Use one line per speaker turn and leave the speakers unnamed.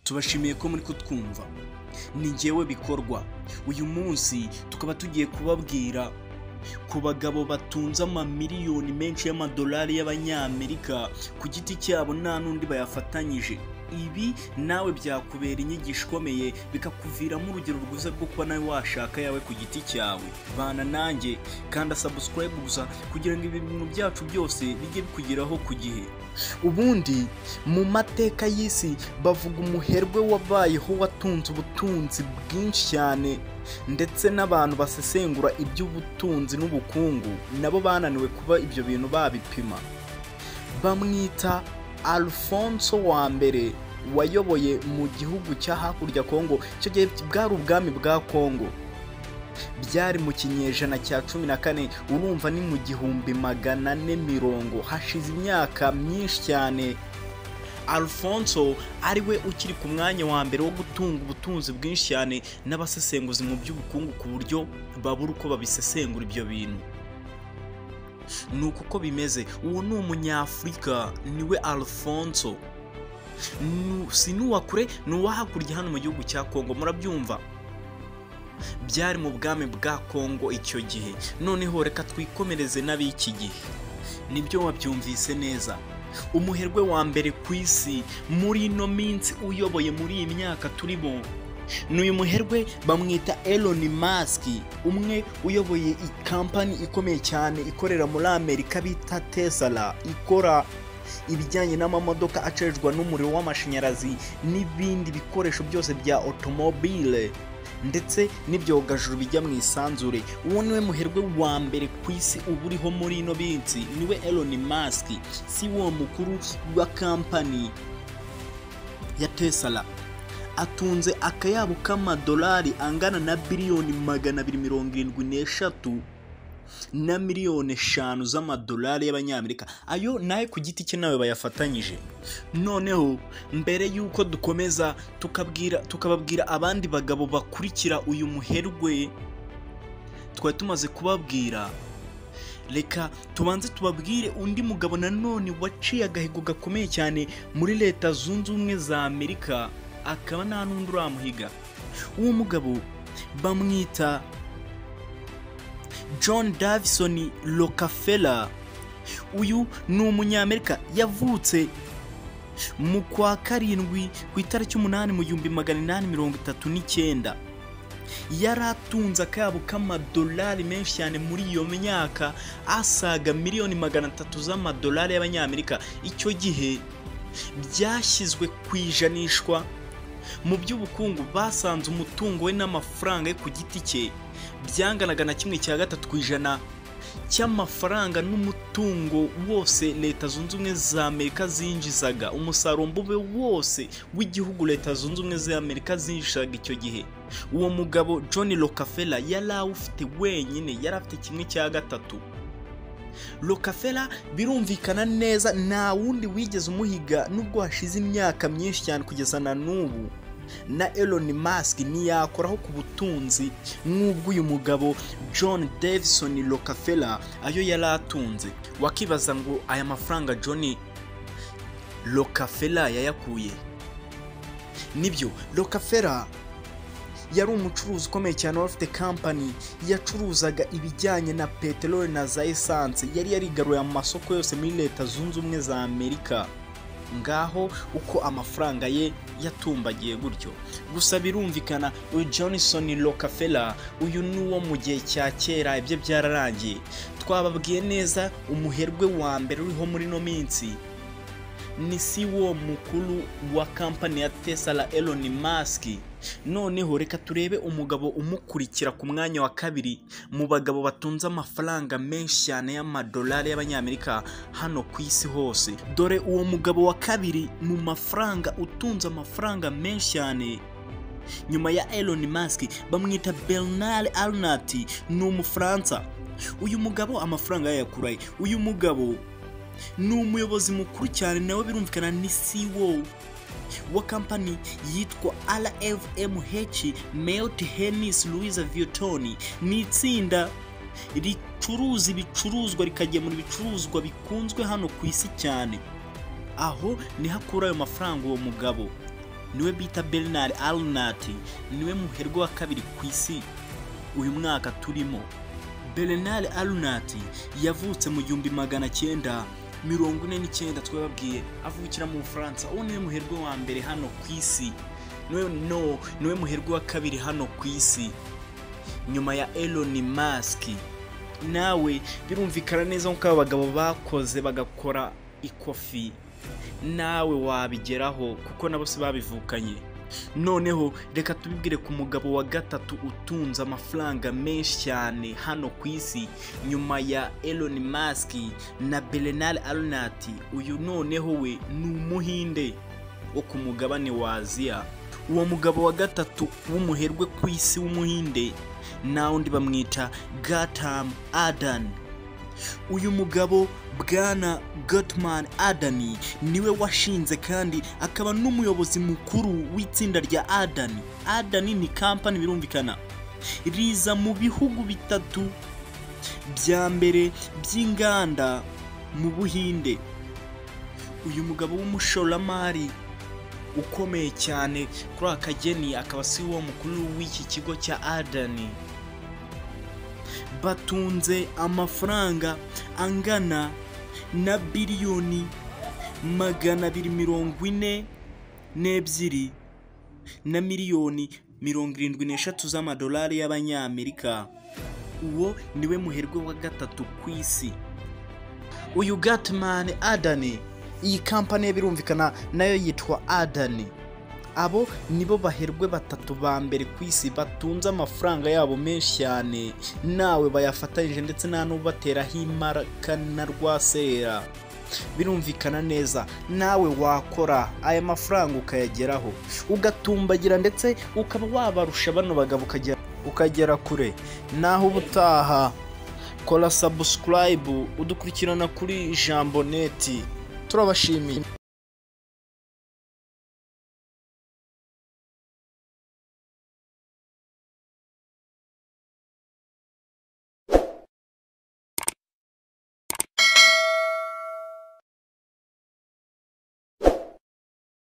tubashimiye ko muri kutwumva ni ngewe bikorwa uyu munsi tukaba tugiye kubabwira ku bagabo batunze amamiliyoni menshi y'amadolari y'abanyamerika ku giti cyabo nta n'undi bayafatanyije ibi nawe byakubera inyigisho ikomeye bikakuviramo urugero rwiza rwo kuba nawe washaka yawe ku giti cyawe bana nanjye kanda sabusikarayibu gusa kugira ngo ibi bintu byacu byose bijye bikugeraho ku gihe ubundi mu mateka y'isi bavuga umuherwe wabayeho watunze ubutunzi bwinshi cyane ndetse n'abantu basesengura iby'ubutunzi n'ubukungu nabo bananiwe kuba ibyo bintu babipima bamwita Alfonso wa mbere wayoboye mu gihugu cya hakurya kongo icyo gihe bwari ubwami bwa kongo byari mu kinyejana cya cumi na kane urumva ni mu gihumbi magana ane mirongo hashize imyaka myinshi cyane Alfonso ariwe ukiri ku mwanya wa mbere wo gutunga ubutunzi bwinshi cyane n'abasesenguzi mu by'ubukungu ku buryo babura uko babisesengura ibyo bintu ni uku ko bimeze uwo ni umunyafurika niwe Alfonso si n'uwa kure ni uwa hakurya hano mu gihugu cya kongo murabyumva byari mu bwami bwa kongo icyo gihe noneho reka twikomereze n'ab'iki gihe nibyo wabyumvise neza umuherwe wa mbere ku isi muri ino minsi uyoboye muri iyi myaka turimo ni uyu muherwe bamwita Elon Musk umwe uyoboye kampani ikomeye cyane ikorera muri amerika bita tesala ikora ibijyanye n'amamodoka acerwa n'umuriro w'amashanyarazi n'ibindi bikoresho byose bya otomobile ndetse n'ibyogajuru bijya mu isanzure uwo niwe muherwe wa mbere ku isi uba uriho muri ino minsi niwe Elon Musk si wo mukuru wa kampani ya tesala atunze akayabo k'amadolari angana na biliyoni magana abiri mirongo irindwi n'eshatu na miliyoni eshanu z'amadolari y'abanyamerika ayo nawe ku giti cye nawe bayafatanyije noneho mbere y'uko dukomeza tukababwira abandi bagabo bakurikira uyu muherwe twari tumaze kubabwira reka tubanze tubabwire undi mugabo nanone waciye agahigo gakomeye cyane muri leta zunze ubumwe za amerika akaba nta n'undi uramuhiga uwo mugabo bamwita john davison rockefeller uyu ni umunyamerika yavutse mu kwa karindwi ku itariki umunani mu gihumbi magana inani mirongo itatu n'icyenda yari atunze akayabo k'amadolari menshi cyane muri iyo myaka asaga miliyoni magana atatu z'amadolari y'abanyamerika icyo gihe byashyizwe ku ijanishwa mu by'ubukungu basanze umutungo we n'amafaranga ye ku giti cye byanganaga na kimwe cya gatatu ku ijana cy'amafaranga n'umutungo wose leta zunze ubumwe za amerika zinjizaga umusaruro mbube wose w'igihugu leta zunze ubumwe za amerika zinjizaga icyo gihe uwo mugabo john rockefeller yari awufite wenyine yari afite kimwe cya gatatu rockefeller birumvikana neza nta wundi wigeze umuhiga nubwo hashize imyaka myinshi cyane kugeza na n'ubu na Elon Musk ntiyakoraho ku butunzi nk'ubwo uyu mugabo John Davison Rockefeller ayo yari atunze wakibaza ngo aya mafaranga John Rockefeller yayakuye nibyo Rockefeller yari umucuruzi ukomeye cyane wari ufite kampani yacuruzaga ibijyanye na peteroli na za esanse yari yarigaruye amasoko yose muri leta zunze ubumwe za amerika ngaho uko amafaranga ye yatumbagiye gutyo gusa birumvikana uyu Johnson Rockefeller uyu ni uwo mu gihe cya kera ibyo byararangiye twababwiye neza umuherwe wa mbere uriho muri ino minsi ni si wo mukuru wa kampani ya tesala Elon Musk noneho reka turebe umugabo umukurikira ku mwanya wa kabiri mu bagabo batunze amafaranga menshi cyane y'amadolari y'abanyamerika hano ku isi hose dore uwo mugabo wa kabiri mu mafaranga utunze amafaranga menshi cyane nyuma ya Elon Musk bamwita Bernard Arnault ni umufaransa uyu mugabo amafaranga yayakuraye uyu mugabo ni umuyobozi mukuru cyane nawe birumvikana ni CEO wa kampani yitwa RFMH Melt Hennis Louis Vuitton ni itsinda ricuruza ibicuruzwa rikagemura ibicuruzwa bikunzwe hano ku isi cyane aho niho akura ayo mafaranga uwo mugabo niwe bita bernard arnat niwe muherwe wa kabiri ku isi uyu mwaka turimo bernard arnat yavutse mu gihumbi magana cyenda mirongo ine n'icyenda twababwiye avukira mu bufaransa uwo niwe muherwe wa mbere hano ku isi no niwe muherwe wa kabiri hano ku isi nyuma ya elon musk nawe birumvikana neza nk'uko aba bagabo bakoze bagakora ikofi nawe wabigeraho kuko na bose babivukanye noneho reka tubibwire ku mugabo wa gatatu utunze amafaranga menshi cyane hano ku isi nyuma ya elon musk na bernard arnault uyu noneho we ni umuhinde wo ku mugabane wa aziya uwo mugabo wa gatatu w'umuherwe ku isi w'umuhinde nawe undi bamwita gatam adan uyu mugabo bwana Gottman adani niwe washinze kandi akaba n'umuyobozi mukuru w'itsinda rya adani adani ni kampani birumvikana riza mu bihugu bitatu bya mbere by'inganda mu buhinde uyu mugabo w'umushoramari ukomeye cyane kuri akageni akaba si wo mukuru w'iki kigo cya adani batunze amafaranga angana na biliyoni magana abiri mirongo ine n'ebyiri na miliyoni mirongo irindwi n'eshatu z'amadolari y'abanyamerika uwo niwe muherwe wa gatatu ku isi uyu gatimani adani iyi kampani birumvikana nayo yitwa adani abo nibo baherwe batatu ba mbere ku isi batunze amafaranga yabo menshi cyane nawe bayafatanyije ndetse nta n'ubateraho imbaraka na rwasera birumvikana neza nawe wakora aya mafaranga ukayageraho ugatumbagira ndetse ukaba wabarusha bano bagabo ukagera kure naho ubutaha kora sabusikarayibu udukurikirana kuri jambo neti turabashimiye